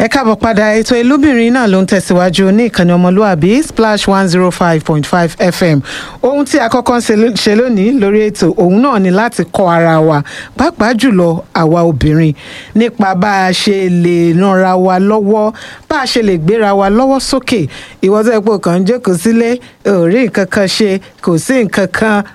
ẹ káàbọ̀ padà ètò ìlúbìnrin náà ló ń tẹ̀síwájú ní ìkànnì ọmọlúàbí splash one zero five point five fm ohun tí a kọ́kọ́ ń ṣe ló- ṣe lónìí lórí ètò òun náà ni láti kọ́ ara wa pàápàá jùlọ àwa obìnrin nípa bá a ṣe lè ranra wa lọ́wọ́ bá a ṣe lè gbéra wa lọ́wọ́ sókè ìwọ tó yẹ pé o kàn ń jókòó sílé ò rí nǹkan kan ṣe kò sí nǹkan kan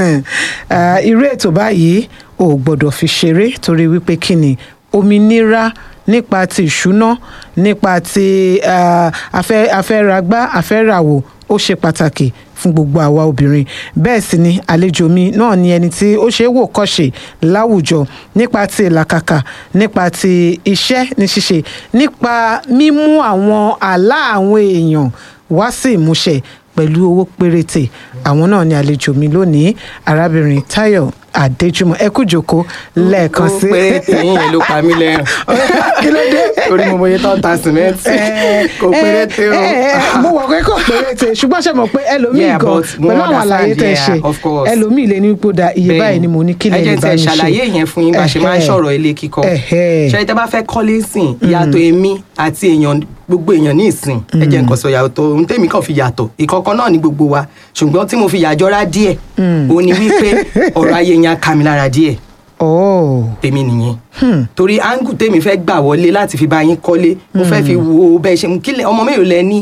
Ah, irú ètò báyìí ò gbọ́dọ̀ fi ṣeré torí wípé kí ni òmìnira nípa ti ìṣúná nípa ti ah, afẹ́ afẹ́ragbá afẹ́ràwò ó ṣe pàtàkì fún gbogbo àwa obìnrin bẹ́ẹ̀ sì ni àlejò mi náà ni ẹni tí ó ṣe é wò kọ́ṣe láwùjọ nípa ti ìlàkàkà nípa ti iṣẹ́ ní ṣíṣe nípa mímú àwọn àlá àwọn èèyàn wá sí ìmúṣẹ pẹ̀lú owó péréte àwọn náà ni àlejò mi lónìí arábìnrin Táyọ̀ Adéjùmọ̀ ẹ kú jókòó lẹ́ẹ̀kan sí. ó pé tẹ̀yìn yẹn ló pa mí lẹ́rìn kí ló dé. torí mo mọye tó ń ta sìmẹ́ǹtì kò péréte o. Eh, eh, eh, mo wọ̀ pé kò péréte ṣùgbọ́n ṣe mọ̀ pé ẹlòmíì Yeah, gan but mo pẹ̀lú àwọn àlàyé understand, tẹ̀ yeah, ṣe of course. ẹlòmíì lè ní ipò da iye báyìí ni mo ní kí lè ẹ lè jẹ́ bá tẹ mi ṣe. ṣàlàyé yẹn fún yín bá ṣe máa ń Ẹhẹ́. sọ̀rọ̀ ilé kíkọ́ Ẹhẹ́. ṣe tẹ bá fẹ́ kọ́lé sìn ìyàtọ̀ èmi àti èèyàn gbogbo èèyàn ní ìsìn ẹ jẹ́ nǹkan sọ yàtọ̀ ohun tèmi kàn fi yàtọ̀ ìkọ̀kan náà ní gbogbo wa ṣùgbọ́n tí mo fi yàjọra díẹ̀ òun ni wípé ọ̀rọ̀ ayé yẹn á ka mi lára díẹ̀ Oh. tèmi nìyẹn torí áńgù tèmi fẹ́ gbà wọlé láti fi bá yín kọ́lé mo fẹ́ fi wo bẹ́ẹ̀ ṣe kílẹ̀ ọmọ mélòó lẹ ní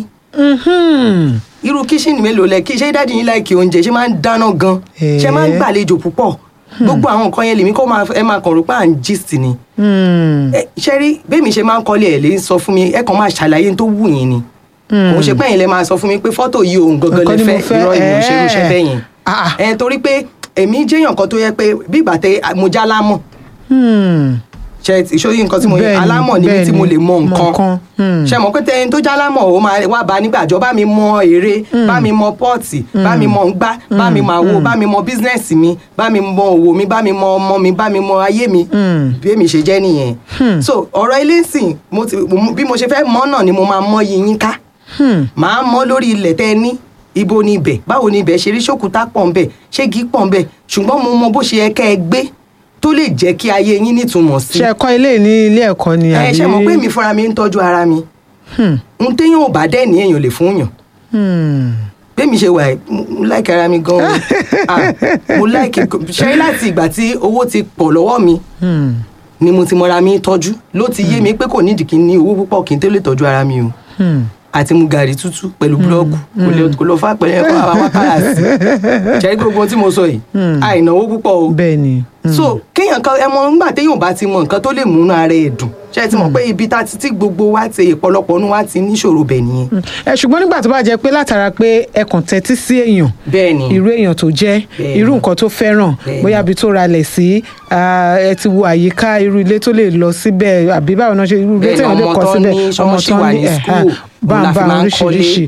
Mhm. irú kíṣìnì mélòó lẹ kí ṣé dáàdi yín láìkí oúnjẹ ṣé máa ń dáná gan ṣé máa ń Eh. gbàlejò púpọ̀ gbogbo àwọn nǹkan yẹn lèmi kọ́ máa ẹ máa kàn rò pé à ń gist ni Hmm. Ẹ, ṣé rí bẹ́ẹ̀mi ṣe máa ń kọ́lé ẹ̀ lè sọ fún mi ẹ kàn máa ṣàlàyé tó wù yín ni kò ṣe pé ẹ̀yin lẹ máa sọ fún mi pé fọ́tò yìí òun gangan Nǹkan lè ni mo fẹ́ fẹ́, irọ́ ìmọ̀ ṣe irúṣẹ́ eh. bẹ́ẹ̀ yẹn Ah. ẹ torí pé èmi jẹ́yàn kan tó yẹ pé bí ìgbà tẹ mo já lámọ̀ Hmm. ṣe ìṣòyí nǹkan tí mo yẹ Bẹ́ẹ̀ni, alámọ̀ ni mí tí bẹ́ẹ̀ni, mo lè mọ mọ nǹkan. nǹkan Hmm. ṣe mọ̀ pé tẹni tó jálámọ̀ ó máa wá bá nígbàjọ́ bá mi mọ èrè bá mi mọ pọ́ọ̀tì bá mi mọ ngbá bá mi mọ àwo bá mi mọ bísínẹ́sì mi bá mi mọ òwò mi bá mi mọ ọmọ mi bá mi mọ ayé mi bí èmi ṣe jẹ́ nìyẹn so ọ̀rọ̀ ilé ìsìn mo ti- mo- bí mo ṣe fẹ́ mọ̀ náà ni mo máa mọ yín ká Hmm. màá mọ lórí ilẹ̀ tẹ́ ẹ ní ibo ni ibẹ̀ báwo ni ibẹ̀ ṣe rí ṣòkúta pọ̀ ń bẹ̀ ṣégi pọ̀ ń bẹ̀ ṣùgbọ́n mo mọ bó ṣe yẹ kẹ́ ẹ gbé tó lè jẹ́ kí ayé yín nítumọ̀ sí ṣe ẹ̀kọ́ ilé ní ilé ẹ̀kọ́ ni ẹ ṣe mọ̀ pé mi fúnra mi ń tọ́jú ara mi Hmm. n téèyàn ò bá dẹ́ ní èèyàn lè fún yàn Hmm. bẹ́ẹ̀mi ṣe wà ẹ́ mo láìkí ara mi gan-an Ah, mo láìkí ṣe láti ìgbà tí owó ti pọ̀ lọ́wọ́ mi Hmm. ni mo ti mọra mi tọ́jú ló ti yé mi pé kò nídìí kí n ní owó púpọ̀ kí n tó lè tọ́jú ara mi o Hmm. àti mu gàrí tútù pẹ̀lú búlọ́ọ̀kù kò lè kò lọ fà pẹ̀lú ẹ̀kọ́ àwọn wákàrà sí ṣe gbogbo ohun tí mo sọ yìí àìnáwó púpọ̀ o bẹ́ẹ̀ ni. so kéèyàn kan ẹ mọ nígbà téèyàn bá ti mọ nǹkan tó lè múnú ara ẹ̀ dùn ṣe ti mọ̀ pé ibi tá ti tí gbogbo wa ti ìpọ̀lọpọ̀ nu wa ti níṣòro bẹ̀ nìyẹn ẹ ṣùgbọ́n nígbà tó bá jẹ́ pé látara pé ẹ kàn tẹ́tí sí èèyàn bẹ́ẹ̀ ni irú èèyàn tó jẹ́ Bẹ́ẹ̀ni. irú nǹkan tó fẹ́ràn Bẹ́ẹ̀ni. bóyá ibi tó ralẹ̀ sí ah, ẹ ti wo àyíká irú ilé tó lè lọ síbẹ̀ àbí báwo náà ṣe irú ilé Bẹ́ẹ̀ni, téèyàn lè ọmọ kọ́ tó síbẹ̀ ní ṣọ́ọ̀ṣì wà ní ẹ̀hán, school, òun la fi báńbá máa ń oríṣiríṣi kọ́lé.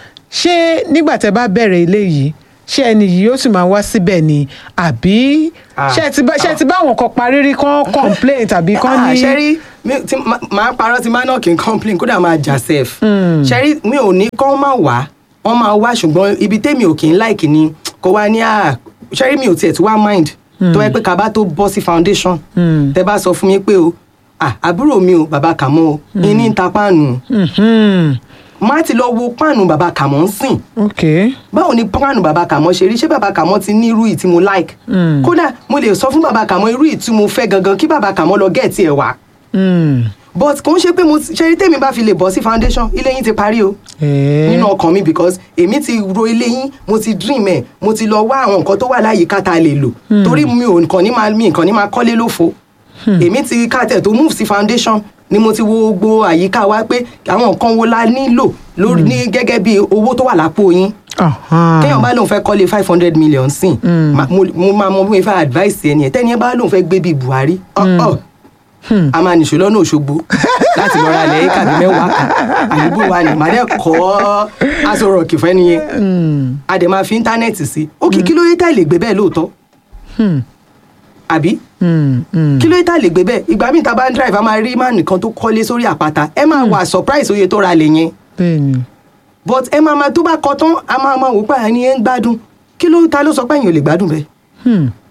ṣé nígbà tẹ́ bá bẹ̀rẹ̀ ilé yìí ṣé ẹni yìí yóò sì máa wá síbẹ̀ ni àbí Ah. ṣé ẹ ti bá- ṣé ẹ ti bá àwọn kan parí rí kán complain tàbí kán Ah, ní. ṣẹ́rí mi- tí ma- máa parọ́ tí máa náà kì í complain kódà máa jà sef ṣẹ́rí mi ò ní kán máa wá wọ́n máa wá ṣùgbọ́n ibi tèmi ò kì í like ni kó wá ní à ṣẹ́rí mi ò tiẹ̀ tí wá mind tó yẹ pé ká bá tó bọ́ sí foundation tẹ bá sọ fún mi pé o ah, àbúrò mi o bàbá kàmọ́ o iní ń ta páànù Mhm. má ti lọ wo páànù bàbá kàmọ́ ń sìn ok báwo ni páànù bàbá kàmọ́ ṣe rí ṣé bàbá kàmọ́ ti ní irú yìí tí mo like Mm. kódà mo lè sọ fún bàbá kàmọ́ irú yìí tí mo fẹ́ gangan kí bàbá kàmọ́ lọ gẹ̀ẹ́tì ẹ̀ wá Mm. but kò ń ṣe pé mo ṣe rí tèmi bá fi lè bọ́ sí foundation ilé yín ti parí o Eh. nínú ọkàn mi because èmi ti ro ilé yín mo ti dream ẹ̀ mo ti lọ wá àwọn nǹkan tó wà láyìíká tá a lè lò torí mi ò nǹkan ní máa mi nǹkan ní máa kọ́lé lófo èmi ti kàtẹ̀ tó move sí foundation ni mo ti wo gbogbo àyíká wa pé àwọn nǹkan wo la nílò lórí ní gẹ́gẹ́ bí owó tó wà lápò yín Ahan. téèyàn bá lóun fẹ́ kọ́lé five hundred million sí ma- mo mo máa mọ bí mo fẹ́ advice ẹni ẹ̀ tẹ́ni ẹ bá lóun fẹ́ gbé bíi Buhari ọ̀ọ́ a máa nìṣó lọ́nà Òṣogbo láti lọ́ọ́ ra ilẹ̀ yìí kàbí mẹ́wàá kan àdúgbò wa ni màá dẹ́ kọ́ aṣọ rọ̀kì fẹ́ nìyẹn a dẹ̀ máa fi íńtánẹ́ẹ̀tì sí ó kí kí ló yẹ tá lè gbé bẹ́ẹ̀ lóòótọ́ Hmm. àbí Hmm. Hmm. kí ló yẹ tá lè gbé bẹ́ẹ̀ ìgbà míì tá a bá ń drive a máa rí máà nìkan tó kọ́lé sórí àpáta ẹ máa wà surprise oye tó ra lẹ̀ yẹn bẹ́ẹ̀ ni. but ẹ máa máa tó bá kọ tán a máa máa wò pé àní ẹ ń gbádùn kí ló ta ló sọ pé ẹ̀yin ò lè gbádùn bẹ́ẹ̀ Hmm.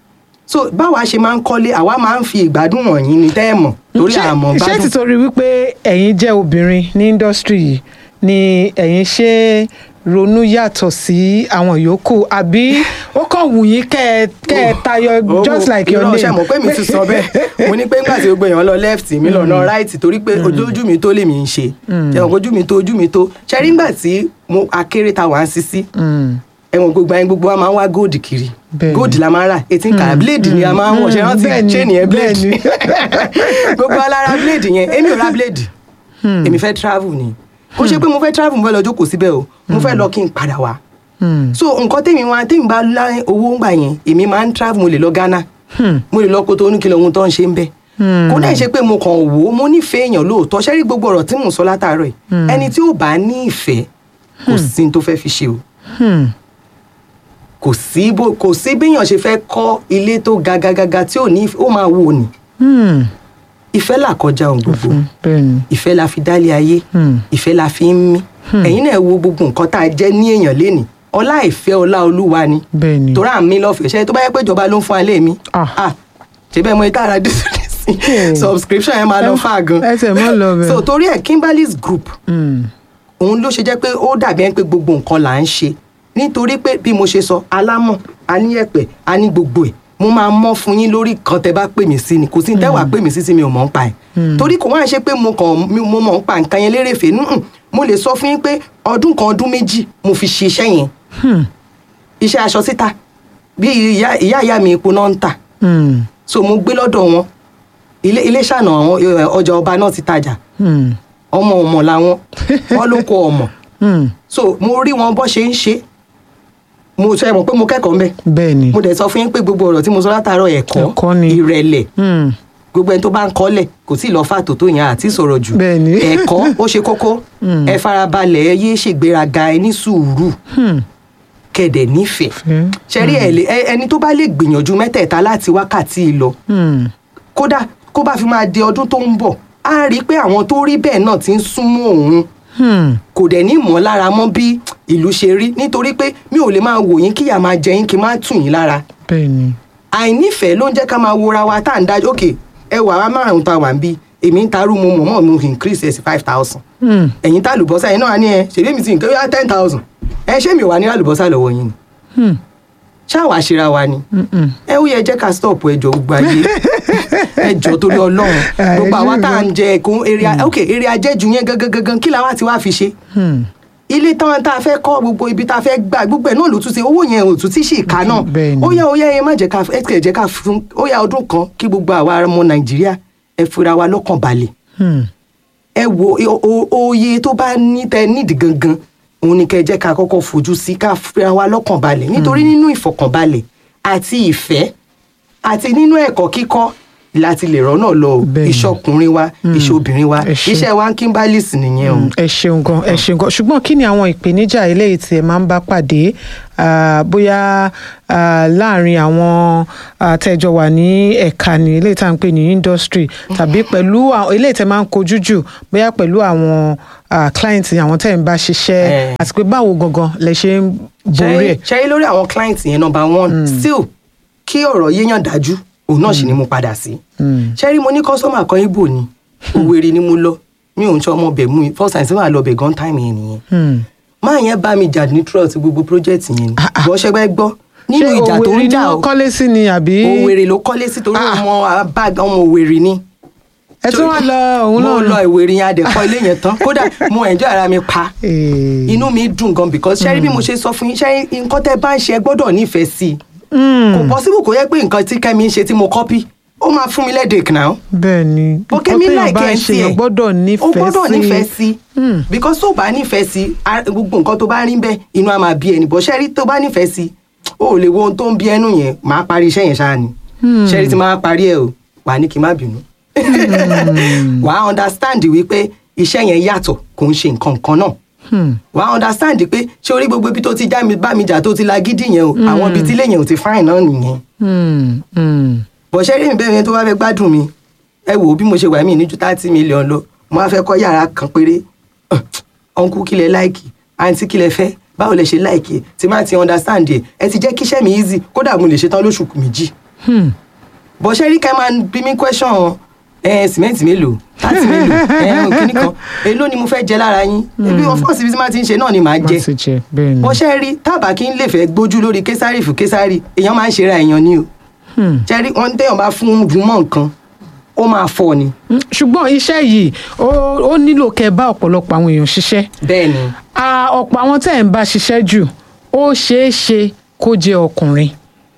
so báwa ṣe máa ń kọ́lé àwa máa ń fi ìgbádùn wọ̀nyí ni tẹ́ ẹ̀ mọ̀ torí Ṣé- àmọ́ ṣé gbádùn títorí wípé ẹ̀yin jẹ́ obìnrin ní indọ́strì yìí ni ẹ̀yin ṣe ronú yàtọ̀ sí àwọn yòókù àbí ó kàn wù yín kẹ́ ẹ kẹ́ ẹ tayọ just like your name. ṣe mọ̀ pé mi ti sọ bẹ́ẹ̀ mo ní pé nígbà tí gbogbo èèyàn lọ left mi lọ lọ right torí pé ojú mi tó lè mi ń ṣe ẹ̀wọ̀n ojú mi tó ojú mi tó ṣe rí nígbà tí mo akéré ta wà ń sisi Mm. ẹ̀wọ̀n gbogbo ayé gbogbo wa máa ń wá gold kiri Bẹ́ẹ̀ni. gold la máa ń rà eighteen karat blade ni a máa ń wọ̀ ṣe rántí Bẹ́ẹ̀ni, chain yẹn blade bẹ́ẹ̀ni. gbogbo alára blade yẹn èmi ò ra blade èmi fẹ́ travel ni kó ṣe pé mo fẹ́ travel mo fẹ́ lọ jókòó síbẹ̀ o mo fẹ́ lọ kí n padà wá Hmm. so nǹkan tèmi wá tèmi bá lá owó ńgbà yẹn èmi máa ń travel mo lè lọ Ghana Hmm. mo lè lọ kótó oníkìlọ̀ ohun tó ń ṣe ń bẹ̀ Hmm. kó dẹ̀ ṣe pé mo kàn wò ó mo nífẹ̀ẹ́ èèyàn lóòótọ́ ṣẹ́rí gbogbo ọ̀rọ̀ tí mò ń sọ látàárọ̀ yìí ẹni tí ò bá ní ìfẹ́ kò sí ní tó fẹ́ fi ṣe o Hmm. kò sí bó kò sí béèyàn ṣe fẹ́ kọ́ ilé tó ga ga ga ga tí ò ní ìfẹ́- ó máa wò ní Hmm. ìfẹ́ là kọjá ohun gbogbo Hmm. bẹ́ẹ̀ni. ìfẹ́ la fi dálé ayé Hmm. ìfẹ́ la fi ń mí ẹ̀yin náà wo gbogbo nǹkan tá a jẹ́ ní èèyàn lénìí ọlá ìfẹ́ ọlá olúwa ni bẹ́ẹ̀ni. torí à ń mí lọ́fẹ̀ẹ́ ṣe tó bá yẹ pé ìjọba ló ń fún alẹ́ mi Ah. ah ṣe bẹ́ẹ̀ mo ní tààrà dísìlẹ́sì Hmm. subscription yẹn máa lọ fà gan ẹsẹ̀ mọ́ lọ bẹ̀. so torí ẹ̀ Kimberly's group Hmm. òun ló ṣe jẹ́ pé ó dàbí ẹni pé gbogbo nǹkan là ń ṣe nítorí pé bí mo ṣe sọ alámọ̀ aníyẹ̀pẹ̀ a ní gbogbo ẹ̀ mo máa mọ́ fún yín lórí kan tẹ́ bá pè mí sí ni kò sí tẹ́wà pè mí sí sí mi ò mọ̀ ń pa ẹ̀ torí kò wá ṣe pé mo kàn mi- mo mọ̀ ń pa nǹkan yẹn lérèfé nùn mo lè sọ fún yín pé ọdún kan ọdún méjì mo fi ṣe iṣẹ́ yẹn Hmm. iṣẹ́ aṣọ síta bí ìyá ìyá ìyá mi epo náà ń tà Hmm. so mo gbé lọ́dọ̀ wọn ilé ilé ṣàna àwọn eh, ọjà ọba náà ti tajà Hmm. ọmọ ọmọ làwọn wọn ló kọ ọmọ Hmm. so mo rí wọn bọ́ ṣe ń ṣe mo sọ ẹ mọ̀ pé mo kẹ́kọ̀ọ́ mbẹ́ bẹ́ẹ̀ni. mo dẹ̀ sọ fún yín pé gbogbo ọ̀rọ̀ tí mo sọ látàárọ̀ ẹ̀kọ́ Ẹ̀kọ́ ni. ìrẹ̀lẹ̀ Hmm. gbogbo ẹni tó bá ń kọ́lẹ̀ kò tí ì lọ fà tó tó yẹn àti sọ̀rọ̀ jù Bẹ́ẹ̀ni. ẹ̀kọ́ ó ṣe kókó Mm. ẹ farabalẹ̀ ẹ yé ṣègbéraga ẹ ní sùúrù Hmm. kẹ̀dẹ̀ nífẹ̀ẹ́ Fẹ́. ṣẹ́rí ẹ̀ lè- ẹ- ẹni tó bá lè gbìyànjú mẹ́tẹ̀ẹ̀ta láti wákàtí yìí lọ Hmm. kódà kó bá fi máa di ọdún tó ń bọ̀ á rí i pé àwọn tó rí bẹ́ẹ̀ náà ti ń súnmọ́ òun Hmm. kò dẹ̀ ní mọ̀ lára mọ́ bí ìlú ṣe rí nítorí pé mi ò lè máa wò yín kíyà máa jẹ yín kí n má tù yín lára bẹ́ẹ̀ni. àìnífẹ̀ẹ́ ló ń jẹ́ ká máa wora wa tá à ń dájú òkè ẹ wà wá márùn ta wà ń bí èmi ń tarú mo mọ̀ mọ́ mo increase ẹ̀ sí five thousand Hmm. ẹ̀yin tá àlùbọ́sà yẹn náà wà ní ẹ ṣèlú mi ti nǹkan yá ten thousand ẹ ṣé mi ò wà ní àlùbọ́sà lọ́wọ́ yín ni Hmm. ṣáà wàá ṣera wa ni Hmm. ẹ ó yẹ jẹ́ ká stop ẹjọ́ gbogbo ayé ẹjọ́ torí ọlọ́run gbogbo àwa tá à ń jẹ ẹ̀kún èrè ok èrè ajẹ́jù yẹn gangan gangan kí làwa ti wá fi ṣe Hmm. ilé tán tá a fẹ́ kọ́ gbogbo ibi tá a fẹ́ gbà gbogbo ẹ̀ náà ló tún ṣe owó yẹn ò tún tí sì ká náà Bẹ́ẹ̀ni. ó yẹ ó yẹ ẹ má jẹ́ ká ẹ kẹ̀ jẹ́ ká fún ó yẹ ọdún kan kí gbogbo àwa ọmọ nàìjíríà ẹ fura wa lọ́kàn balẹ̀ Hmm. ẹ wo o- o- oye tó bá ní tẹ nídìí gangan òun ni kẹ́ jẹ́ ká kọ́kọ́ fojú sí ká fura wa lọ́kàn balẹ̀ nítorí nínú ìfọ̀kànbalẹ̀ àti ìfẹ́ àti nínú ẹ̀kọ́ kíkọ́ láti lè rọ́nà lọ o. Bẹ́ẹ̀ni. iṣẹ́ ọkùnrin wa iṣẹ́ obìnrin wa Ẹ ṣé. iṣẹ́ wa ń Kimberly's nìyẹn o. Mm, ẹ ṣeun gan ẹ ṣeun gan ṣùgbọ́n kí ni àwọn ìpèníjà eléyìí tí ẹ máa ń bá pàdé ah, bóyá ah, láàrin àwọn ah, tẹ́jọ wà ní ẹ̀ka ní eléyìí tá à ń pè ní industry tàbí pẹ̀lú àwọn- eléyìí tẹ́ máa ń kojú jù bóyá pẹ̀lú àwọn ah, client àwọn tẹ́ ń bá ṣiṣẹ́ Eh. àti pé báwo gangan lẹ ṣe ń borí ẹ̀. ṣe lórí àwọn client yẹn number one still kí ọ̀rọ̀ yéèyàn dájú òun náà sì ni mo padà sí. Mm. ṣe rí mo ní kọ́sọ́mà kan ibo ni Òwèrè ni mo lọ mi ò ń ṣe ọmọ bẹ̀ mú first time sí wàá lọ bẹ̀ gan time yẹn nìyẹn. Hmm. máa yẹn bá mi jà ní trust gbogbo project yẹn ni Ah, ah. bọ́ ṣẹgbẹ́ gbọ́ nínú ṣé ìjà tó Òwèrè ń ni jà wọ́n o kọ́lé sí ni àbí Òwèrè ló kọ́lé sí torí Ah. ọmọ bag ọmọ Òwèrè ni. ẹ tún wá lọ òun mo náà lọ Ìwèrè yẹn adẹ̀kọ́ ilé yẹn tán kódà mo enjoy ara mi pa Eh. inú mi dùn gan because ṣẹ́rí bí mo ṣe sọ fún yín ṣẹ́rí nǹkan tẹ́ bá ń ṣe ẹ gbọ́dọ̀ nífẹ̀ẹ́ sí i Hmm. kò possible kò yẹ pé nǹkan tí Kẹ́mi ń ṣe tí mo copy ó máa fún mi lẹ́dẹ̀ẹ́kì náà bẹ́ẹ̀ ni ó Kẹ́mi téèyàn láìkẹ́ bá ẹ̀ ń ń ṣe tiẹ̀ èèyàn gbọ́dọ̀ ó nífẹ̀ẹ́ sí gbọ́dọ̀ nífẹ̀ẹ́ sí Hmm. because tó bá nífẹ̀ẹ́ sí a- gbogbo nǹkan tó bá rí bẹ́ẹ̀ inú á máa bí ẹni bọ́ ṣẹ́rí tó bá nífẹ̀ẹ́ sí ó lè wo ohun tó ń bí ẹnu yẹn máa parí iṣẹ́ yẹn ṣáà ni ṣẹ́rí tí máa parí ẹ̀ o wà á ní kí n má bínú wà á understand wípé iṣẹ́ yẹn yàtọ̀ kò ń ṣe nǹkan kan náà Hmm. wà á understand pé ṣé orí gbogbo ibi tó ti já mi bá mi jà tó ti la gidi yẹn o àwọn ibi tí ilé yẹn ò ti fáìn náà nìyẹn Hmm. Hmm. bọ̀ṣẹ́ rí mi bẹ́ẹ̀ tó bá fẹ́ gbádùn mi ẹ wò ó bí mo ṣe wà mí ní ju thirty million lọ mo á fẹ́ kọ́ yàrá kan péré ọ̀nkú kílẹ̀ láìkì àǹtí kílẹ̀ fẹ́ báwo lẹ ṣe láìkì ẹ tí má ti understand ẹ ẹ ti jẹ́ kíṣẹ́ mi easy kódà mo lè ṣe tán lóṣù méjì Hmm. bọ́ ṣe rí ká máa bí mi question ẹ sìmẹ́ǹtì mélòó láti mélòó ẹ kíní kan èló ni mo fẹ́ jẹ lára yín ebi of course ibi tí máa ti ń ṣe náà ni màá má jẹ ti jẹ bẹ́ẹ̀ ni. bọ́ ṣe rí tábà kí n lè fẹ́ gbójú lórí késàrì fún késàrì èèyàn máa ń ṣera èèyàn ni o Hmm. ṣe rí wọn téèyàn bá fún jù mọ́ nǹkan ó máa fọ́ ni Mm, ṣùgbọ́n iṣẹ́ yìí ó ó nílò kẹ́ ẹ bá ọ̀pọ̀lọpọ̀ àwọn èèyàn ṣiṣẹ́ bẹ́ẹ̀ ni Ah, ọ̀pọ̀ àwọn tẹ́ ẹ̀ ń bá ṣiṣẹ́ jù ó ṣeé ṣe kó jẹ́ ọkùnrin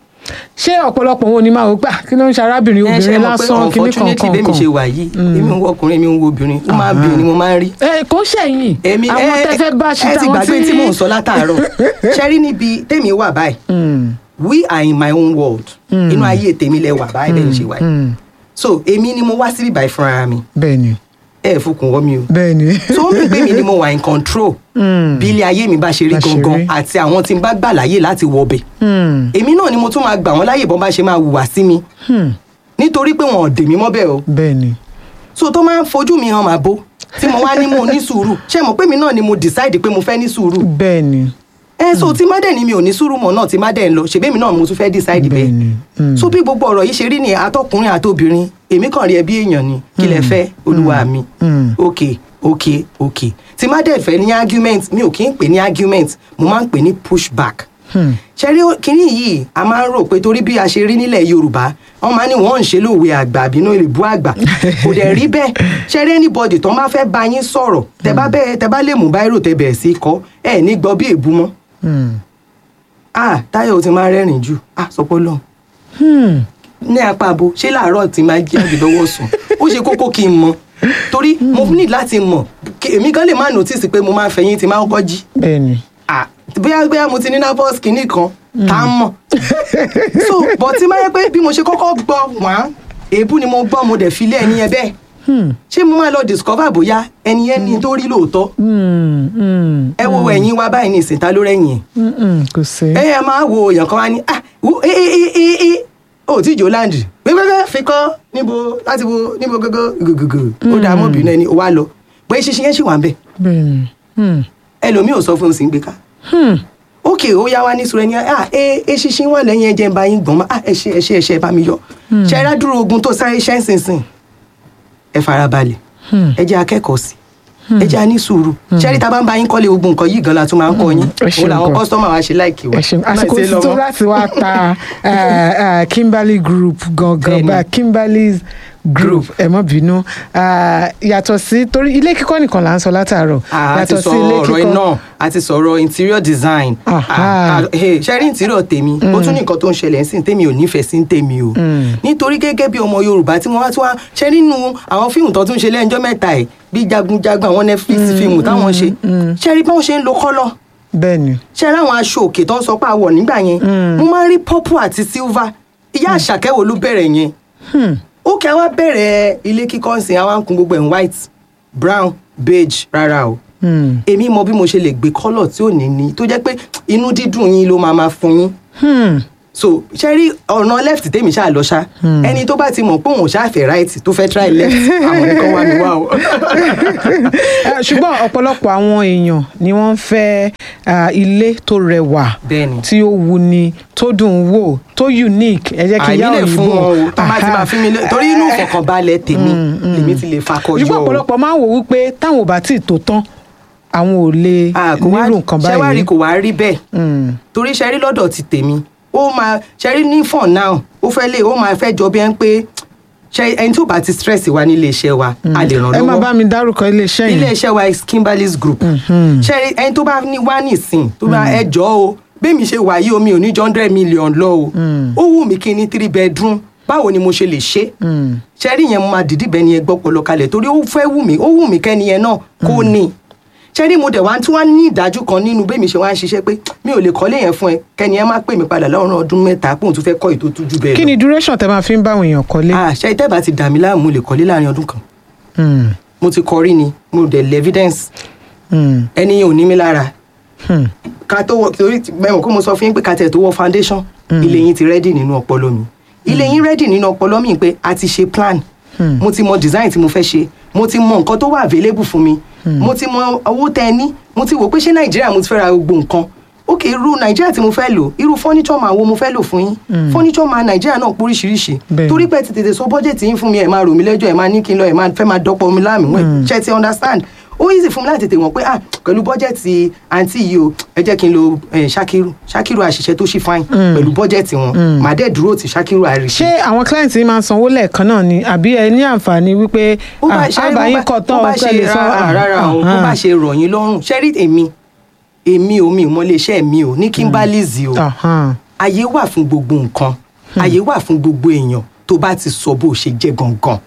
ṣé ọ̀pọ̀lọpọ̀ wọn ò ní máa wò pé "Ah, kí ló ń ṣe arábìnrin ẹ ṣe obìnrin mọ̀ pé lásán kíní unfortunately kankan bẹ́ẹ̀ mi ṣe kan wà yìí èmi ń wo ọkùnrin èmi ń wo obìnrin ó máa bí ni mo máa ń rí ẹ kò ń ṣẹ̀yìn èmi àwọn ẹ tẹ́ fẹ́ bá ṣe ẹ ti táwọn gbàgbé tí mò ń sọ látàárọ̀ ṣe rí níbi tèmi wà báyìí Mm, we are in my own world inú ayé tèmi lẹ wà báyìí bẹ́ẹ̀ ń ṣe wà yìí mm, so èmi ni mo wá síbí báyìí fúnra mi bẹ́ẹ̀ ni ẹ ẹ fokùn wọ́ mi o bẹ́ẹ̀ ni so ó mi pé mi ni mo wà in control Mm, bí ilé ayé mi bá ṣe rí Bá ṣe gangan rí. àti àwọn tí n bá gbà láyè láti wọbẹ̀ mm, èmi náà ni mo tún máa gbà wọ́n láyè bọ́n bá ṣe máa hùwà sí mi mm, nítorí pé wọn ò dè mí mọ́bẹ̀ o bẹ́ẹ̀ ni so tó máa ń fojú mi hàn máa bó tí mo wá ní mo ní sùúrù ṣé mo pé mi náà ni mo decide pé mo fẹ́ ní sùúrù bẹ́ẹ̀ ni ẹ so tí má dẹ̀ ni mi ò ní sùúrù mọ̀ náà tí má dẹ̀ ń lọ ṣèbí mi náà mo tún fẹ́ decide bẹ́ẹ̀ bẹ́ẹ̀ ni mm, so bí gbogbo ọ̀rọ̀ yìí ṣe rí ni àtọkùnrin àtobìnrin èmi kàn rí ẹbí èèyàn ni kí lẹ fẹ́ olúwa mi mm, ok ok ok tí má dẹ̀ fẹ́ ní argument mi ò kí ń pè ní argument mo máa ń pè ní pushback mm, ṣẹ́rí kínní yìí a máa ń rò pé torí bí a ṣe rí nílẹ̀ yorùbá wọ́n máa ní wọ́n ń ṣe lóòwe àgbà àbínú ìlú àgbà kò dẹ̀ rí bẹ́ẹ̀ ṣẹ́rí anybody tó máa fẹ́ bá yín sọ̀rọ̀ tẹ bá bẹ́ẹ̀ tẹ bá lè mú báírò tẹ bẹ̀rẹ̀ sí í kọ́ ẹ̀ ní gbọ́ bí èbú mọ́ mm, ah táyọ̀ ti máa rẹ́rìn jù ah sọpọ́ lọ́hùn mm, ní apá abo ṣé làárọ̀ tí máa jẹ́ àgbẹ̀dọ́wọ́ sùn ó ṣe kókó kí n mọ̀ torí mo ní láti mọ̀ kí- èmi gan lè má notice pé mo máa fẹ̀yìn tí máa ń kọ́ jí bẹ́ẹ̀ ni ah bóyá bóyá mo ti ní nervous kìíní kan tá a mọ̀ so but tí máa yẹ pé bí mo ṣe kọ́kọ́ gbọ́ wọ́n èébú ni mo gbọ́ mo dẹ̀ fi lé ẹni yẹn bẹ́ẹ̀ Hmm, ṣé mo máa lọ discover bóyá ẹni yẹn ní tó rí lóòótọ́ mm, mm, ẹ wo ẹ̀yìn wa báyìí ní ìsìn ta ló rẹ̀yìn ẹ̀ mm, mm, kò sí ẹ ẹ máa wo èèyàn kan wá ní ah wo ee ee ee ee ó tí jò láǹdì gbẹgbẹgbẹ fi kọ́ níbo láti wo níbo gógó gògògò ó dàá mọ́bìnrin ẹni ó wá lọ pé ṣíṣe yẹn ṣì wà ń bẹ̀ bẹ́ẹ̀ ni mm, ẹlòmíì ò sọ fún un sí ń gbé ká hmm, ókè ó yá wá ní sùúrù ẹni ah ẹ ẹ ṣíṣe wà lẹ́yìn ẹjẹ ń bá yín gbọ̀n mọ́ ah ẹ ṣe ẹ ṣe ẹ ṣe ẹ bá mi yọ ṣe ẹ rádúró ogun tó sáré ṣẹ́ ń sìn sìn ẹ farabalẹ̀ hmm. ẹ jẹ́ akẹ́kọ̀ọ́ sí ẹ jẹ́ a ní sùúrù ṣẹ́rí tá a bá ń bá yín kọ́lé gbogbo nǹkan yìí gan la tún máa ń kọ́ yín ẹ ṣeun òun làwọn gan. kọ́sítọ́mà wa ṣe láìkì wa ẹ ṣeun Má àsìkò ṣe tí lọ tó mọ́. láti wá ta eh, eh, Kimberly Group gangan Bẹ́ẹ̀ni. bá Kimberly's Group ẹ má bínú Ah, yàtọ̀ sí torí ilé kíkọ́ nìkan là ń sọ látàárọ̀ a ti sọ ọ̀rọ̀ iná a ti sọ̀rọ̀ interior design Aha. Ah, ah, hey, ṣe rí interior tèmi ó tún ní nǹkan tó ń ṣẹlẹ̀ sí tèmi ò nífẹ̀ẹ́ sí tèmi o nítorí gẹ́gẹ́ bí ọmọ yorùbá tí wọ́n wá tí wọ́n ṣe nínú àwọn fíìmù tó tún ṣe lẹ́yìnjọ́ mẹ́ta ẹ̀ bí jagunjagun àwọn netflix fíìmù táwọn ṣe ṣe rí bí wọ́n ṣe ń lo kọ́lọ̀ bẹ́ẹ̀ ni ṣe rí àwọn aṣọ òkè tó ń sọ pé àwọ̀ nígbà yẹn mo máa ń rí purple àti silver ìyá àṣàkẹ́wò ló bẹ̀rẹ̀ yẹn Hmm, ó kẹ́ wá bẹ̀rẹ̀ ilé kíkọ́ ń sìn àwọn kun gbogbo ẹ̀ ń white brown beige rárá o hmm, èmi mọ bí mo ṣe lè gbé kọ́lọ̀ tí ò ní ní tó jẹ́ pé inú dídùn yín ló máa máa fún yín hmm, so ṣe rí ọ̀nà left tèmi ṣáà lọ ṣá ẹni tó bá ti mọ̀ pé òun ṣáà fẹ́ right tó fẹ́ try left àwọn nìkan wà mí wá o. Eh, ṣùgbọ́n ọ̀pọ̀lọpọ̀ àwọn èèyàn ni wọ́n ń fẹ́ ah, ilé tó rẹwà bẹ́ẹ̀ni tí ó wuni tó dùn ún wò tó unique ẹ jẹ́ kí àìní yá lè òyìnbó fún wọn o tó bá ti máa fi mi lé torí inú Eh, ìfọ̀kànbalẹ̀ tèmi lèmi ti lè fakọjọ ṣùgbọ́n o. ọ̀pọ̀lọpọ̀ máa ń wò wípé táwọn ò bá tí ì tó tán àwọn ò lè Ah, kò wá- nírò nǹkan ṣé wá rí báyìí. kò wá rí bẹ́ẹ̀ Mm, torí ṣe rí lọ́dọ̀ ti tèmi ó máa ṣe rí ní for now ó fẹ́ lè ó máa fẹ́ jọ bí ẹn pé ṣe ẹni tó bá ti stress wa nílé iṣẹ́ wa a lè ràn ẹ má lọ́wọ́ bá mi dárúkọ iléeṣẹ́ ilé yìí. iṣẹ́ wa is Kimberly's group ṣe rí ẹni tó bá ní wá nìsín tó bá ẹ jọ o bẹ́ẹ̀mi ṣe wà yìí omi ò ní jọ hundred million lọ o ó wù mí kí n ní three bedroom báwo ni mo ṣe lè ṣe Mm, ṣe rí yẹn mo máa dìdí bẹ́ẹ̀ ni ẹ gbọ́ pọlọ kalẹ̀ torí ó fẹ́ wù mí ó wù mí kẹ́ni yẹn náà kó ní ṣe rí mo dẹ̀ wá tí wọ́n ní ìdájú kan nínú bẹ́ẹ̀ mi ṣe wá ń ṣiṣẹ́ pé mi ò lè kọ́lé yẹn fún ẹ kẹ́ni yẹn má pè mí padà lọ́rùn ọdún mẹ́ta pé òun tún fẹ́ kọ́ ètò tújú bẹ́ẹ̀ kí lọ. ni duration tẹ máa fi ń bá àwọn èèyàn kọ́lé. Ah, ṣe ìtẹ́bà ti dà mí láàmú mo lè kọ́lé láàrin ọdún kan Mm, mo ti kọrí ni mo dẹ̀ lẹ́ evidence mm, ẹni yẹn ò ní mí lára mm, ká tó wọ torí mẹ́wọ̀n kó mo sọ fún yín pé ká tẹ̀ tó wọ foundation ilé yín ti rẹ́dì nínú ọpọlọ mi ilé yín rẹ́dì nínú ọpọlọ mi pé a ti ṣe plan Hmm. mo ti mọ design tí mo fẹ́ ṣe mo ti mọ nǹkan tó wà available fún mi mo ti mọ owó tẹ ẹ ní mo ti wò pé ṣé nàìjíríà mo ti fẹ́ ra gbogbo nǹkan ok irú nàìjíríà tí mo fẹ́ lò irú furniture man wo mo fẹ́ lò fún yín furniture man nàìjíríà náà póríṣiríṣi Bẹ́ẹ̀ni. torí pé ti tètè sọ bọ́jẹ̀tì yín fún mi ẹ̀ máa rò mí lẹ́jọ́ ẹ̀ máa ní kí n lọ ẹ̀ máa fẹ́ máa dọ́pọ̀ mi láàmì wọ́n ṣe ti understand ó easy fún mi láti tètè wọ̀n pé ah pẹ̀lú bọ́jẹ̀tì àǹtí yìí o ẹ jẹ́ kí n lo eh, ṣakiru ṣakiru àṣìṣe tó ṣì fine pẹ̀lú bọ́jẹ̀tì wọn màá dẹ̀ dúró ti ṣakiru àríṣe ṣé àwọn client yìí máa ń sanwó lẹ́ẹ̀kan náà ni àbí ẹ ní àǹfààní wípé bó bá ah, ṣe àbá yín kọ tán bó bá ọ̀kẹ́ ṣe lè san rárá rárá o bó bá ṣe rọ̀ yín lọ́rùn ṣẹ́rí èmi èmi ò mi ò mọ iléeṣẹ́ mi ò ní Kimberly's o àyè wà fún gbogbo nǹkan àyè wà fún gbogbo èèyàn tó bá ti sọ bó ṣe jẹ́ gangan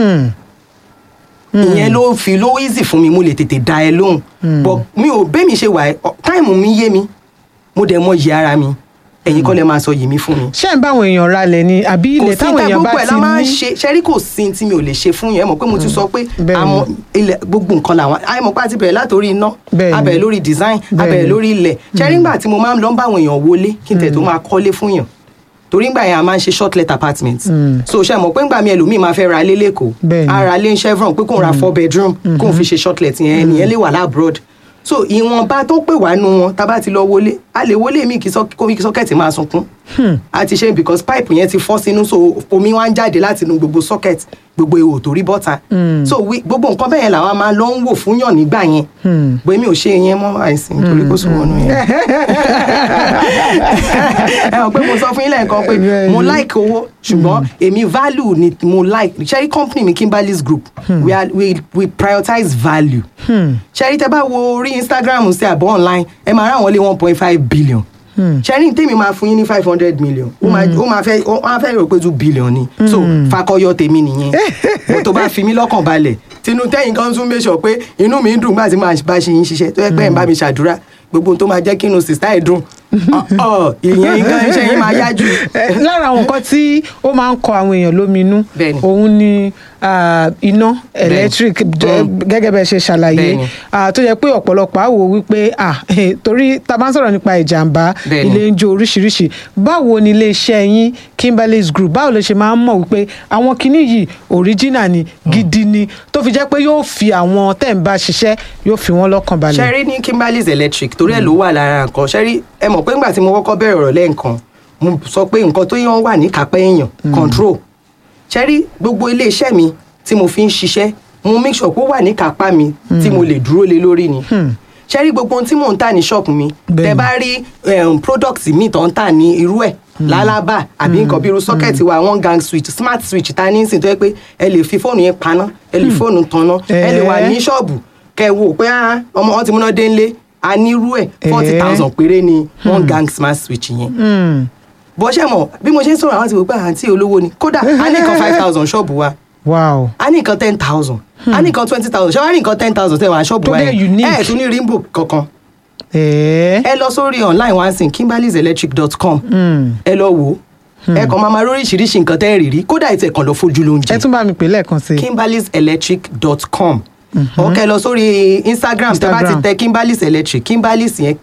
ìyẹn ló fi ló easy fún mi mo lè tètè dá ẹ lóhùn but mi ò bẹ́ẹ̀ mi ṣe wà ẹ́ táìmù mi yé mi mo dẹ̀ mọ yìí ara mi ẹ̀yin kọ́ lẹ máa sọ yìí mi fún mi ṣé ń bá àwọn èèyàn ralẹ̀ ni àbí kò ilẹ̀ sí táwọn ta èèyàn gbogbo bá ẹ̀ ti la máa ń ní ṣe ṣẹ́rí kò sí tí mi ò lè ṣe fún yẹn mọ̀ pé mo ti sọ pé Bẹ́ẹ̀ni. àwọn ilẹ̀ gbogbo nǹkan làwọn àìmọ̀ pé a ti bẹ̀rẹ̀ látòrí iná Bẹ́ẹ̀ni. a bẹ̀rẹ̀ lórí design a Bẹ́ẹ̀ni. bẹ̀rẹ̀ lórí ilẹ̀ ṣẹ́rí ńgbà tí mo máa ń lọ bá àwọn èèyàn wọlé kí n tẹ̀ tó máa kọ́lé fún yàn torí ńgbà yẹn a máa ń ṣe short let apartment so ṣe mọ̀ pé ńgbà mi ẹlòmíì máa fẹ́ ra lé lẹ́kọ̀ọ́ Bẹ́ẹ̀ni. a ra lé ń chevron pé kò ń ra four bedroom kò ń fi ṣe short let yẹn ẹnìyẹn lè wà lábroad so ìwọ̀nba tó pè wá nu wọn tá a bá ti lọ wọlé a lè wọlé mi kí sọ- kó kí sọ́kẹ̀tì máa sunkún a ti ṣe because pipe yẹn ti fọ́ sínú so omi wá ń jáde láti inú gbogbo socket gbogbo ihò tó rí bọ́ta so we- gbogbo nǹkan bẹ́ẹ̀ yẹn làwọn máa lọ ń wò fún yàn nígbà yẹn bó èmi ò ṣe yẹn mọ́ àìsàn torí kó sùn wọnú yẹn ẹ hàn pé mo sọ fún yín lẹ́ẹ̀kan pé mo like owó ṣùgbọ́n èmi value ni mo like ṣẹ́rí company mi Kimberly's group we, are, we, we prioritize value ṣẹ́rí tẹ́ bá wo orí Instagram sí àbọ̀ online ẹ máa ráwọn lé one point five billion ṣẹ́rí tèmi máa fún yín ní five hundred million ó máa ó máa fẹ́ ó máa fẹ́ rò pé two billion ni so fakọyọ tèmi nìyẹn mo tó bá fi mí lọ́kàn balẹ̀ tinú tẹ́yìn kan tún make sure pé inú mi ń dùn gbà tí màá bá ṣe yín ṣiṣẹ́ tó yẹ pé ẹ̀ ń bá mi ṣàdúrà gbogbo ohun tó máa jẹ́ kí inú sista ẹ̀ dùn ọ̀ ọ̀, ìyẹn nǹkan iṣẹ́ yín máa yá jù. Eh, lára àwọn nǹkan tí ó máa ń kọ àwọn èèyàn lóminú Bẹ́ẹ̀ni. òun ni ah, iná electric jẹ́- Mm. gẹ́gẹ́ bẹ́ẹ̀ ṣe ṣàlàyé Bẹ́ẹ̀ni. ah, tó yẹ pé ọ̀pọ̀lọpọ̀ á wò wípé ah, eh, torí tá a bá ń sọ̀rọ̀ nípa ìjàmbá Bẹ́ẹ̀ni. ilé ń jó oríṣiríṣi báwo ni iléeṣẹ́ yín Kimberly's Group báwo lè ṣe máa ń mọ̀ wípé àwọn kinní yìí original ni gidi ni tó fi jẹ́ pé yóò fi àwọn tẹ̀ ń bá ṣiṣẹ́ yóò fi wọ́n lọ́kàn balẹ̀. ṣẹ́rí ní Kimberly's electric torí ẹ̀ ló wà lára nǹkan ṣẹ́rí ẹ mọ̀ pé ńgbà tí mo kọ́kọ́ bẹ̀rẹ̀ ọ̀rọ̀ lẹ́ǹkan mo sọ pé nǹkan tó yàn wà ní kápẹ́ èèyàn control ṣẹ́rí gbogbo iléeṣẹ́ mi tí mo fi ń ṣiṣẹ́ mo make sure pé ó wà ní kápá mi tí mo lè dúró lé lórí ni ṣẹ́rí gbogbo ohun tí mò ń tà ní ṣọ́ọ̀pù mi Bẹ́ẹ̀ni. tẹ bá rí um, product mi tó ń tà ní irú ẹ̀ lálábà àbí nǹkan bí irú socket wa one gang switch smart switch ta ní ìsìn tó yẹ pé ẹ lè fi fóònù yẹn paná ẹ lè fóònù tanná ẹ lè wà Eh. ní ṣọ́ọ̀bù kẹ wò pé ah, ọmọ wọn ti múná dé ńlé a nírú ẹ̀ forty thousand péré ni one gang smart switch yẹn Hmm. bó ṣe mọ̀ bí mo ṣe ń sọ̀rọ̀ àwọn ti wò pé àǹtí olówó ni kódà a ní nǹkan five thousand ṣọ́ọ̀bù wa wow. a ní nǹkan ten thousand a ní nǹkan twenty thousand ṣé wàá ní nǹkan ten thousand tẹ̀ wá ṣọ́ọ̀bù Tó wa dẹ̀ yẹn unique. ẹ̀ tún ní rimbo kankan Eh. ẹ lọ sórí online wa sin kimberlyselectric.com ẹ lọ wò ó ẹ kàn máa ma lóríṣiríṣi nǹkan tẹ́ ẹ rí rí kódà ètò ẹ̀kan lọ fojú ló ń jẹ ẹ tún bá mi pè lẹ́ẹ̀kan sí i. kimberlyselectric.com ọkẹ lọ sórí instagram tẹ bá ti Instagram. tẹ kimberlys electric kimberlys yẹn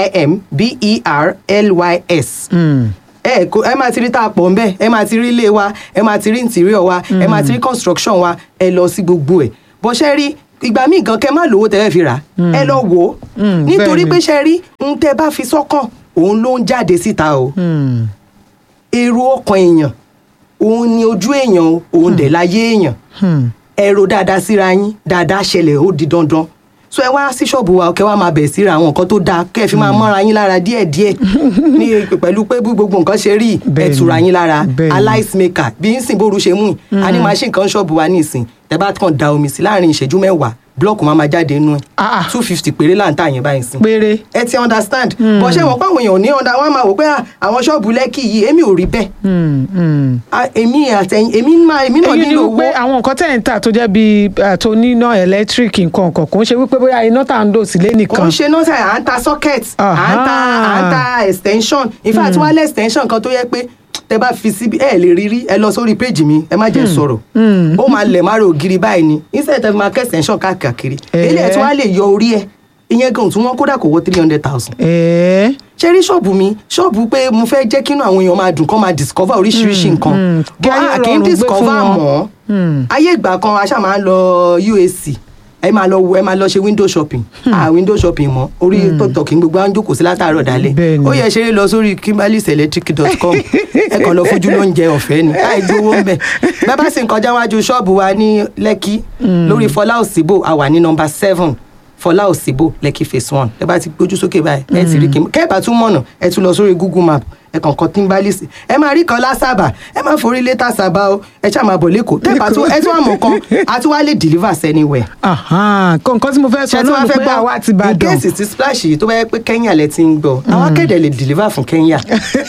k-i-m-b-e-r-l-y-s Hmm. ẹ kò ẹ máa ti rí tá a pọ̀ ńbẹ́ ẹ máa ti rí ilé wa ẹ máa ti rí interior wa ẹ máa ti rí construction wa ẹ lọ sí gbogbo ẹ̀ bó ṣe rí ìgbà míì gan kẹ má lówó tẹ́lẹ̀ fi rà ẹ lọ wò ó Mm, nítorí bẹ́ẹ̀ni. pé ṣe rí ń tẹ bá fi sọ́kàn òun ló ń jáde síta o Hmm. èrò ọkàn èèyàn òun ni ojú èèyàn o òun dẹ̀ láyé èèyàn Hmm. ẹ̀rọ dáadáa síra yín dáadáa ṣẹlẹ̀ ó di dandan so ẹ wá sí ṣọ́ọ̀bù wa kẹ́ wá máa bẹ̀ síra àwọn nǹkan tó dáa kẹ́ ẹ fi máa mọ́ra yín lára díẹ̀díẹ̀ ní pẹ̀lú pé bí gbogbo nǹkan ṣe rí ẹ Bẹ́ẹ̀ni, tura yín lára bẹ́ẹ̀ni. aláìsímẹ́kà bí ń sìn bóru ṣe mú yìí a ní machine kan ṣọ́ọ̀bù wa ní ìsìn tẹ bá kàn da omi sí láàrin ìṣẹ́jú mẹ́wàá blọọkù máa máa jáde nínú ẹ̀ Ah, ah. two fifty péré là ń tà yẹn báyìí sìn péré. ẹ ti understand bọ́ ṣé wọn pàwọn èèyàn ní ọ̀dà wọn máa wò pé ah, àwọn ṣọ́ọ̀bù lẹ́kì yìí èmi ò rí bẹ́ẹ̀ Hmm. Hmm. Ah, èmi àtẹ̀yìn èmi máa èmi náà èyí ni nílò owó wípé àwọn nǹkan tẹ̀ ń tà tó jẹ́ bíi ah, tó níná ẹ̀lẹ́tíríkì nǹkan kan kò ń ṣe wípé bóyá iná tá à ń lò sílé kò nìkan. ń ṣe náà sẹ́yìn à ń ta socket à ń ta à ń ta extension in fact wálé extension kan tó yẹ pé tẹ bá fi síbi ẹ lè rí rí ẹ lọ sórí péjì mi ẹ má jẹ́ sọ̀rọ̀ ó máa lẹ̀ má ro ògiri báyìí ni instead tẹ fi máa kẹ́ extension káàkiri Eh. ilé ẹ̀ tí wọ́n á lè yọ orí ẹ̀ ìyẹn gan tí wọ́n kódà kò wọ three hundred thousand ẹ̀ẹ́ ṣe rí ṣọ́ọ̀bù mi ṣọ́ọ̀bù pé mo fẹ́ jẹ́ kínú àwọn èèyàn máa dùn kán máa discover oríṣiríṣi nǹkan mm. Kí bọ́ ayé a kì í rọrùn gbé discover fún wọn. mọ́ Hmm. ayé ìgbà kan a ṣáà máa ń lọ UAC ẹ máa lọ wo ẹ máa lọ ṣe window shopping ah window shopping mọ orí tiktok ní gbogbo àwọn jókòó sí látàárọ̀ dálẹ̀ Bẹ́ẹ̀ ni. ó yẹ ṣeré lọ sórí kimberlyselectric.com ẹ kàn lọ fojú lóúnjẹ ọ̀fẹ́ ni láì gbowó ń bẹ̀ bẹ́ẹ̀ bá sì ń kọjá wájú ṣọ́ọ̀bù wa ní lẹ́kí lórí fọlá òsínbò a wà ní nọmba seven fọlá òsínbò lẹ́kí phase one ẹ bá ti gbójú sókè báyìí ẹ ti rí kí kẹ́ẹ̀bà tún mọ̀nà ẹ tún lọ sórí google map ẹ kàn kọ timbalis ẹ máa rí kan lásàbà ẹ máa forí létà sábà o ẹ ṣáà máa bọ̀ lẹ́kọ̀ọ́ tẹ́ẹ̀bà tún ẹ tún àmọ̀ kan a tún wá lè deliver anywhere Ahan, kó nǹkan tí mo fẹ́ sọ ṣe tí náà wọ́n ni fẹ́ pé gbọ́ àwa ti in Ìbàdàn case ti splash yìí tó bá yẹ pé Kenya lẹ ti ń gbọ́ àwọn akéde lè deliver fún Kenya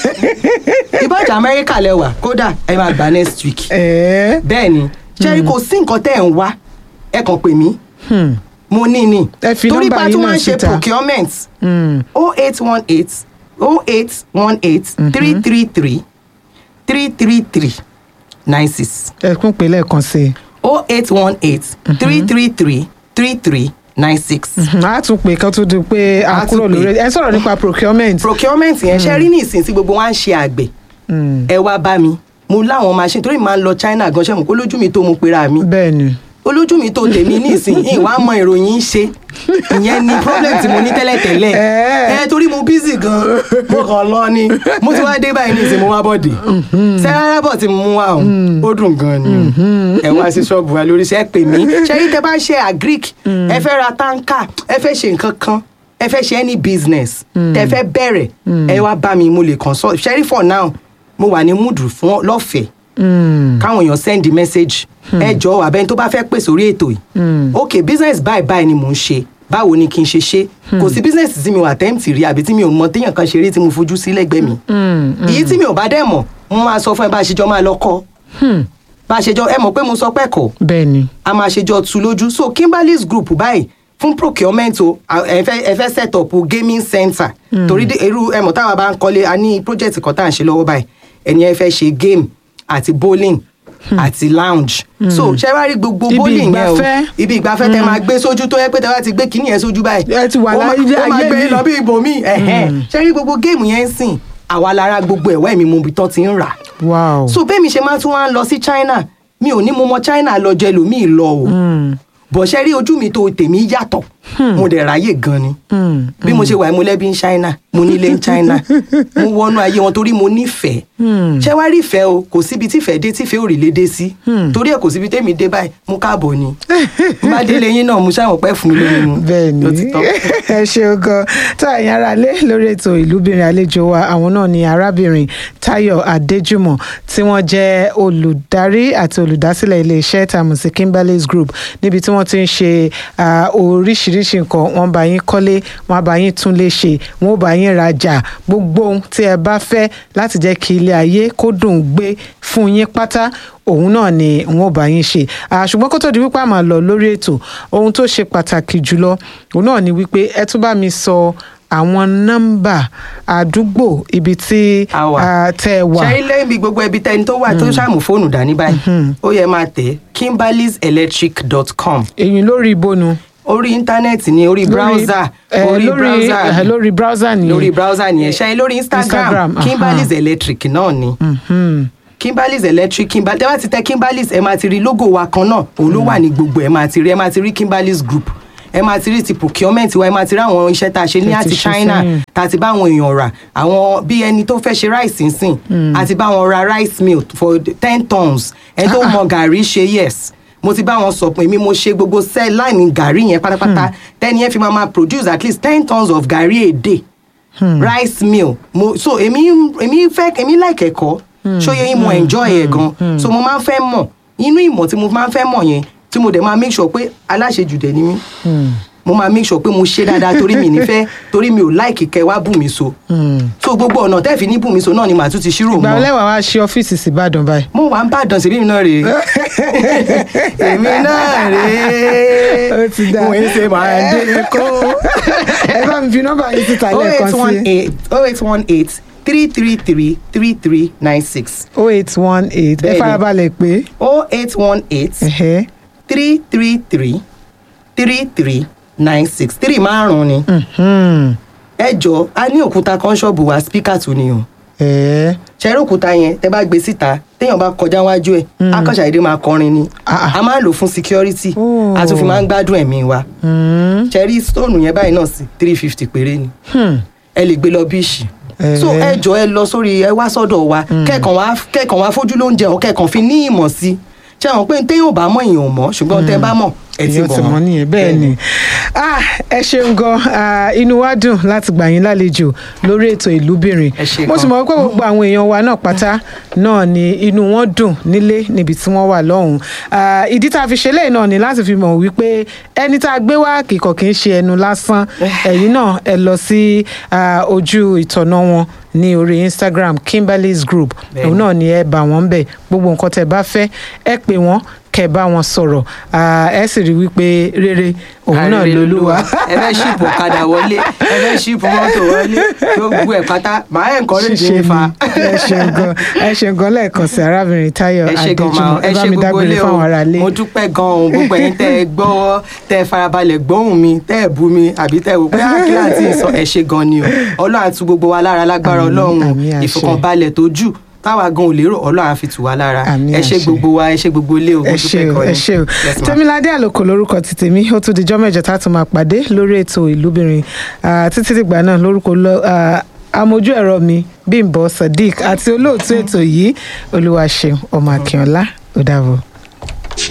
ìbájà Amẹ́ríkà lẹ́wà kódà ẹ máa gbà next week ẹ̀ẹ́ bẹ́ẹ̀ ni ṣẹ́rí kò sí nǹkan tẹ́ ẹ̀ ń wá ẹ kàn pè mí hmm, mo ní ni Ẹ fi torí nọ́mbà pa yín tún náà máa ń ṣe síta. procurement hmm, oh eight one eight oh eight one eight three three three three three three nine six ẹ kún pé lẹ́ẹ̀kan sí i. oh eight one eight three three three three three nine six. Mhm, a tún pè kán tó di pé a A tún kúrò pè. lórí ẹ sọ̀rọ̀ nípa procurement. procurement yẹn ṣe rí ní ìsìn tí gbogbo wa ń ṣe àgbẹ̀ Hmm, ẹ wá bá mi mo láwọn machine torí màá ń lọ China gan ṣe mọ̀ kó lójú mi tó mo pera mi bẹ́ẹ̀ ni olójú mi tó tèmi ní ìsìn yìí wàá mọ ìròyìn ṣe ìyẹn ni problem tí mo ní tẹ́lẹ̀tẹ́lẹ̀ Ẹ̀. ẹ torí mo busy gan mo kàn lọ ni mo ti wá dé báyìí ní ìsìn mo wá bọ̀dé sẹ́rárá bọ̀ tí mo mú wa ọ̀hún ó dùn gan ni o ẹ wá sí ṣọ́ọ̀bù wa lórí iṣẹ́ pè mí ṣe yí tẹ bá ń ṣe agric ẹ fẹ́ ra táǹkà ẹ fẹ́ ṣe nǹkan kan ẹ fẹ́ ṣe any business tẹ fẹ́ bẹ̀rẹ̀ ẹ wá bá mi mo lè consult ṣẹ́rí for now mo wà ní múdù fún lọ́fẹ̀ẹ́ Hmm, káwọn èèyàn send message ẹ jọ̀ọ́ abẹ́ni tó bá fẹ́ pè sórí ètò yìí ok business báyìí báyìí ni mò ń ṣe báwo ni kí n ṣe ṣe kò sí business tí mi ò attempt rí àbí tí mi ò mọ téèyàn kan ṣe rí tí mo fojú sí lẹ́gbẹ̀ẹ́ mi hmm, èyí tí mi ò bá dẹ̀ mọ̀ mo máa sọ fún ẹ bá a ṣe jọ máa lọ kọ́ hmm, bá a ṣe jọ ẹ mọ̀ pé mo sọ pé kọ́ bẹ́ẹ̀ ni. a máa ṣe jọ tu lójú so kimberly's group báyìí fún procurement o a- ẹ fẹ́ ẹ fẹ́ set up gaming center torí dé- irú ẹ mọ̀ táwa bá ń kọ́lé a ní project kan tá à ń ṣe lọ́wọ́ báyìí ẹni ẹ fẹ́ ṣe game àti bowling àti lounge so ṣe wá rí gbogbo Ibi bowling yẹn o ìgbafẹ́. ibi ìgbafẹ́ tẹ máa gbé sójú tó yẹ pé tẹ bá ti gbé kíní yẹn sójú báyìí Ẹ ti wà ó máa- láyé- ó máa ayé gbé mi. lọ bí ibòmíì ẹ̀hẹ́n. ṣe rí gbogbo game yẹn ń sìn àwa lára gbogbo ẹ̀wọ́ ẹ̀mí mo bí tán ti ń rà wow. so bẹ́ẹ̀ mi ṣe máa tún wá ń lọ sí China mi ò ní mo mọ China lọ jẹ lòmíì lọ o Hmm, bọ̀ ṣe rí ojú mi tó tèmi yàtọ̀ mo dẹ̀ ráyè gan ni hmm, bí mo ṣe wà mo lẹ́bí ń China mo nílé ń China mo wọnú ayé wọn torí mo nífẹ̀ẹ́ Hmm. ṣé wá rí ìfẹ́ o kò síbi tífẹ́ dé tífẹ́ ò rí lé dé sí torí ẹ̀ kò síbi tẹ́mi dé báyìí mo káàbọ̀ ni n bá délé yín náà mo ṣàwọn pẹ́ fún mi lórí mu bẹ́ẹ̀ ló ti ni tán. ẹ ṣeun gan tá ẹ̀yin ará lé lórí ètò ìlúbìnrin àlejò wa àwọn náà ni arábìnrin Táyọ̀ Adéjùmọ̀ tí wọ́n jẹ́ olùdarí àti olùdásílẹ̀ iléeṣẹ́ tàmù sí Kimberly's Group níbi tí wọ́n ti ń ṣe ah, oríṣiríṣi nǹkan wọ́n bá yín kọ́lé wọ́n bá yín túnlé ṣe wọ́n bá yín rajà gbogbo ohun tí ẹ bá fẹ́ láti jẹ́ kí ilé ayé kó dùn gbé fún yín pátá òun náà ni wọn ò bá yín ṣe Ah, ṣùgbọ́n kó tó di wípé a máa lọ lórí ètò ohun tó ṣe pàtàkì jùlọ òun náà ni wípé ẹ tún bá mi sọ àwọn nọ́mbà àdúgbò ibi tí A wà. ah, tẹ́ ẹ wà ṣe ilé ibi gbogbo ẹbí tẹni tó wà tó ṣàmù fóònù dání báyìí ó yẹ máa tẹ̀ kimberlyselectric.com èyí lórí ìbónu orí íńtánẹ́ẹ̀tì ni orí browser eh, orí lórí browser eh, lórí browser nìyẹn lórí browser nìyẹn ṣe lórí instagram, Instagram, aha. kimberly's electric náà ni Mhm. kimberly's electric kimberly tẹ́ bá ti tẹ kimberly's ẹ máa ti rí logo wa kan náà òun ló wà ní gbogbo ẹ máa ti rí ẹ máa ti rí kimberly's group ẹ máa ti rí ti procurement wa ẹ máa ti rí àwọn iṣẹ́ tá a ṣe ní Tẹ́ ti àti ṣe china sẹ́yìn. tá a ti bá àwọn èèyàn rà àwọn bí ẹni tó fẹ́ ṣe rice nsìn àti bá wọn ra rice mill for ten tons ẹni tó Ah, ah. mọ gàrí ṣe yes mo ti bá wọn sọ pé èmi mo ṣe gbogbo cell line gàrí yẹn pátápátá tẹ́ni yẹn fi máa máa produce at least ten tons of gàrí a day rice mill mo so èmi èmi fẹ́ èmi like ẹ̀kọ́ ṣóyè yín mo enjoy ẹ̀ gan so mo máa ń fẹ́ mọ̀ inú ìmọ̀ tí mo máa ń fẹ́ mọ̀ yẹn tí mo dẹ̀ máa make sure pé aláṣejù dẹ̀ ni mí mo máa make sure pé mo ṣe dáadáa torí mi nífẹ̀ẹ́ torí mi ò like kẹ́ wá bù mí so so gbogbo ọ̀nà tẹ́ẹ̀ fi ní bù mí so náà ni màá tún ti ṣírò ìgbà mọ́ ọlẹ́wà wá ṣe ọ́fíìsì sí Ìbàdàn báyìí mo wà ń bàdàn sí èmi náà rèé èmi náà rèé Ó ti dáa. mo ń ṣe máa dé kó. ẹ bá mi fi nọ́mbà yìí síta lẹ́ẹ̀kan sí oh eight one eight three three three three three nine six oh eight one eight ẹ Bẹ́ẹ̀ni. farabalẹ̀ pé oh eight one eight ẹ̀hẹ́, three three three three three nine six three márùn-ún ni mhm, ẹ jọ a ní òkúta kan ṣọ́ọ̀bù wa spíkà tún ni o ẹ̀ẹ́, ṣẹ́rí òkúta yẹn tẹ bá gbé síta téèyàn bá kọjá wájú ẹ̀ akọ́ṣàdédé máa kọrin ni Ah, ah. a máa ń lò fún security Oh. a tún fi máa ń gbádùn ẹ̀mí wa Hmm. cherry stone yẹn báyìí náà sí three fifty péré ni Hmm. ẹ lè gbé lọ bíìsì Eh. so ẹ jọ ẹ lọ sórí ẹ wá sọ́dọ̀ wa kẹ́ẹ̀kan wá kẹ́ẹ̀kan wá fojú lóúnjẹ ọ kẹ́ẹ̀kan fi ní ìmọ̀ sí ṣé àwọn pé téèyàn ò bá mọ̀ èèyàn ò mọ̀ ṣùgbọ́n tẹ́ bá mọ̀ ẹ ti èèyàn mọ̀ ti mọ̀ nìyẹn bẹ́ẹ̀ ni Ah, ẹ ṣeun gan Ah, inú wa dùn láti gbà yín lálejò lórí ètò ìlúbìnrin Ẹ ṣé mo gan. sì mọ̀ pé gbogbo àwọn èèyàn wa náà pátá náà ni inú wọn dùn nílé níbi tí wọ́n wà lọ́hùn Ah, ìdí tá a fi ṣe lẹ́yìn náà ni láti fi mọ̀ wípé ẹni tá a gbé wá kìkọ̀ kì í ṣe ẹnu lásán ẹ̀yin náà ẹ lọ sí ah, ojú ìtọ̀nà wọn ní orí Instagram Kimberly's Group Bẹ́ẹ̀ni. òun náà ni ẹ bá wọn bẹ̀ gbogbo nǹkan tẹ́ bá fẹ́ ẹ pè wọ́n kẹ́ bá wọn sọ̀rọ̀ Ah, ẹ sì rí wípé rere òun náà Àrèrè lolúwa. ẹ fẹ́ ṣíìpù ọ̀kadà wọlé ẹ fẹ́ ṣíìpù mọ́tò wọlé gbogbo ẹ̀ pátá màá ẹ̀ kọ́ lè dín ṣíṣe fa. ni ẹ ṣeun gan ẹ ṣeun gan lẹ́ẹ̀kan sí arábìnrin Táyọ̀ ẹ ṣe gan Adéjùmọ̀ ma ẹ ẹ bá ṣe mi gbogbo dágbére ilé o fáwọn ará ilé. mo dúpẹ́ gan o gbogbo ẹ̀yin tẹ́ ẹ gbọ́ tẹ́ ẹ farabalẹ̀ gbóhùn mi tẹ́ ẹ bú mi àbí tẹ́ ẹ wò pé àkíyà àti ìsọ ẹ ṣe gan ni o ọlọ́run á tu gbogbo wa lára lágbára Àmín, ọlọ́run o. àmín, àṣẹ. ìfọkànbalẹ̀ tó jù táwa gan ò lérò ọlọ́run á fi tù wá lára Àmín, ẹ ṣe àṣẹ. gbogbo wa ẹ ṣe gbogbo ilé o mo ẹ ṣe dúpẹ́ o gan ẹ ni. ṣe o Yes, ma. tèmiládé àlòkò lórúkọ ti tèmi ó tún dijọ́ mẹ́jọ tá a tún máa pàdé lórí ètò ìlúbìnrin Ah, títí dìgbà náà lórúkọ lọ- ah, amójú ẹ̀rọ mi Bímbọ́ Sadiq àti olóòtú ètò yìí Olúwaṣeun ọmọ Akínọlá ó dàbọ̀.